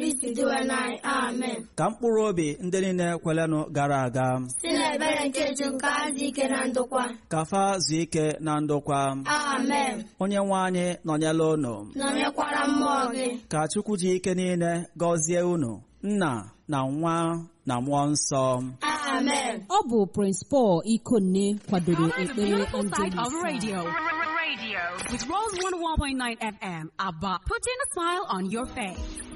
isi dịwe n'anyị amen ka mkpụrụ obi ndị niile kwelenụ gara aga si n'ebere nke ju nke azụ ike na ndokwa ka fa zuo ike na ndokwa amen onye nwe anyị nọnyela unu nọnyekwara mmụọ gị ka chukwu ji ike niile gọzie unu nna na nwa na mmụọ nsọ amen ọ bụ Prince Paul Ikonne kwadoro On the ekpere beautiful ndị side of Misa. radio. Radio with Rose 101.9 FM. Abba, putting a smile on your face.